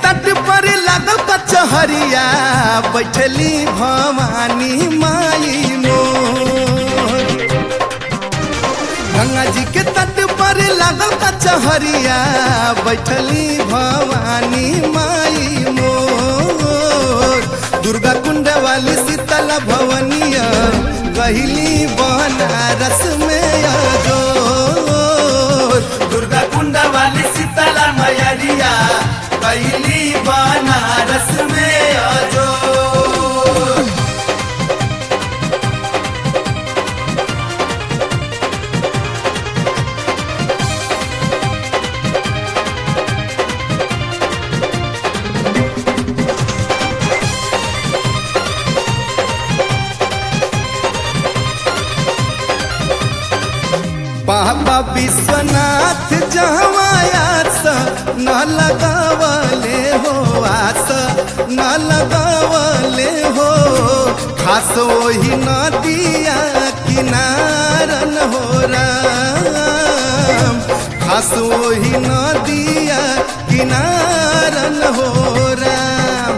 तट पर लागल कचहरिया बैठली भवानी माई मोर गंगा जी के तट पर लागल कचहरिया बैठली भवानी माई मोर दुर्गा कुंड वाली शीतल भवनिया गहिली बनारस में जोर दुर्गा कुंड वाली शीतल मैरिया गहिली बनारस में जोर बाबा विश्वनाथ जहवायास न लगावले हो आस न लगावले हो खास वही नदिया किनारन हो राम खास वही नदिया किनारन हो राम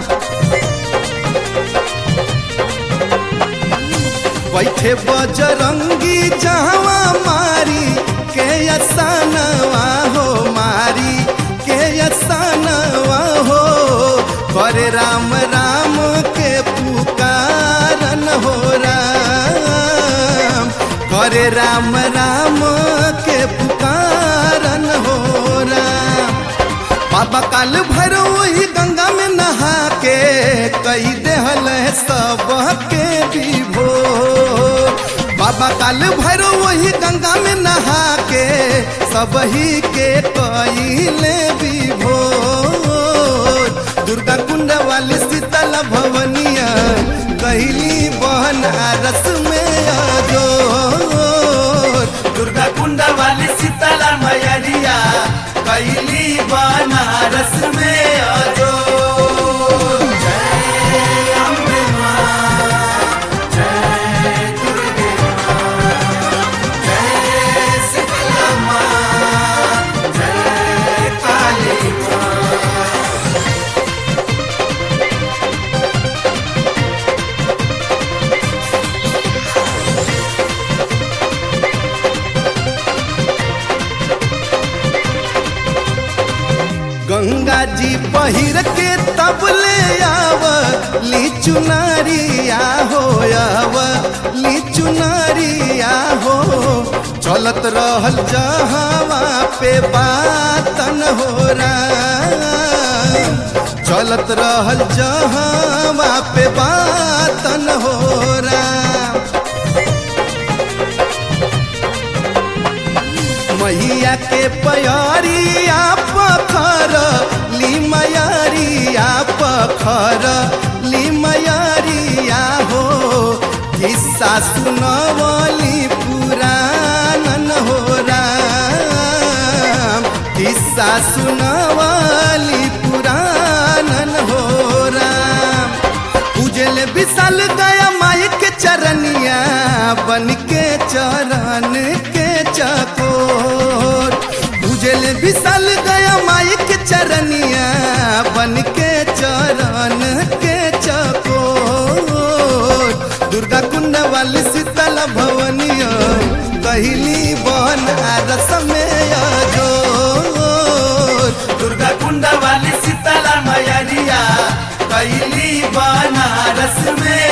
बैठे बजरंगी जहवा मारी के असानवा हो मारी के असानवा हो करे राम राम के पुकारन हो राम करे राम राम के पुकारन हो राम बाबा काल भर वही गंगा में नहा के कई देहल सब के विभो बाबा काल भर वही गंगा में नहा के सब ही के कईले विभो दुर्गा कुंड वाली शीतल भवनिया कहली बनारस में जो दुर्गा कुंड वाली शीतल मैरिया कैली बनारस में अजो जय अम्बे मां, जय दुर्गे मां, जय शीतला मां, जय काली मां। गंगा जी पहिर के तब ले आव ली चुनरिया हो आव ली चुनरिया हो चलत रहल जहावा पे बातन हो राम चलत रहल जहावा पे बातन हो राम मैया के पयरिया पखर ली मयरिया पखर ली मयरिया हो किस्सा सुनवली पुराणन हो राम किस्सा सुनवली पुराणन हो राम पूजल विशाल गया माई के चरनिया बन के चरण के चकोर पूजल विशाल गया माई के चरनिया बन के चरण के चकोर दुर्गा कुंड वाली शीतल भवनिया कहली बनारस में जो दुर्गा कुंड वाली शीतला मैरिया कैली बनारस में